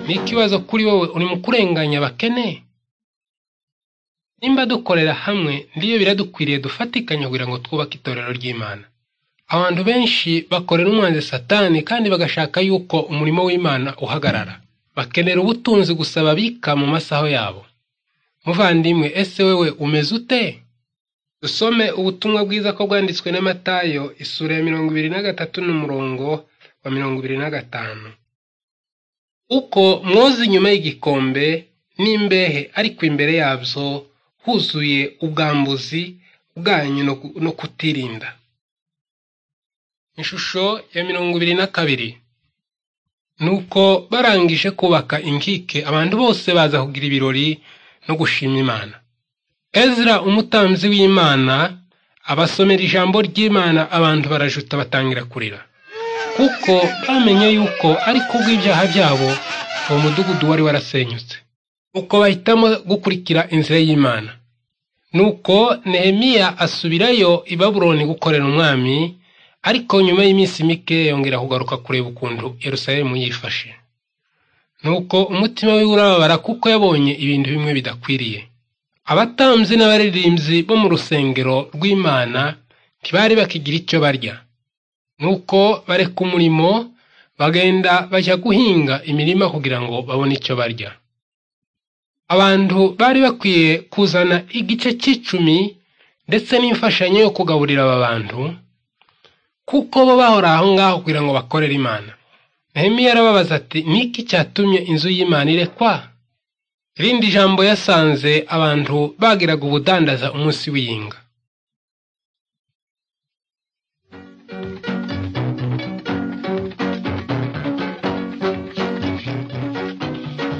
Ni ikibazo kuri wowe urimo kurenganya abakene? Nimba dukorera hamwe ndiyo biradukwiriye dufatikanya kugira ngo twubake itorero ry'Imana. Abantu benshi bakorera umwanzi Satani kandi bagashaka yuko umurimo w'Imana uhagarara. Bakenera ubutunzi gusa babika mu masaho yabo. Muvandimwe, ese wewe umeze ute? Dusome ubutumwa bwiza ko bwanditswe na Matayo isura ya mirongo ibiri na gatatu n'umurongo wa mirongo ibiri na gatanu. Uko mwoza inyuma y'igikombe n'imbehe ariko imbere yabyo huzuye ubwambuzi bwanyu no kutirinda. Ishusho ya mirongo ibiri na kabiri. Nuko barangije kubaka inkike abantu bose baza kugira ibirori no gushima Imana. Ezra umutambyi w'Imana abasomera ijambo ry'Imana abantu barajuta batangira kurira. Kuko bamenye yuko ari kubw'ibyaha byabo uwo mudugudu wari warasenyutse. Uko bahitamo gukurikira inzira y'Imana. Nuko Nehemiya asubirayo i Babuloni gukorera umwami, ariko nyuma y'iminsi mike yongera kugaruka kureba ukuntu Yerusalemu yifashe. Nuko umutima we urababara kuko yabonye ibintu bimwe bidakwiriye. Abatambyi n'abaririmbyi bo mu rusengero rw'Imana ntibari bakigira icyo barya. Nuko bareka umurimo bagenda bajya guhinga imirima kugira ngo babone icyo barya. Abantu bari bakwiye kuzana igice cy'icumi ndetse n'imfashanyo yo kugaburira aba bantu, kuko bo bahora aho ngaho kugira ngo bakorere Imana. Nehemiya arababaza ati niki cyatumye inzu y'Imana irekwa? Irindi jambo yasanze abantu bagiraga ubudandaza umunsi w'iyinga.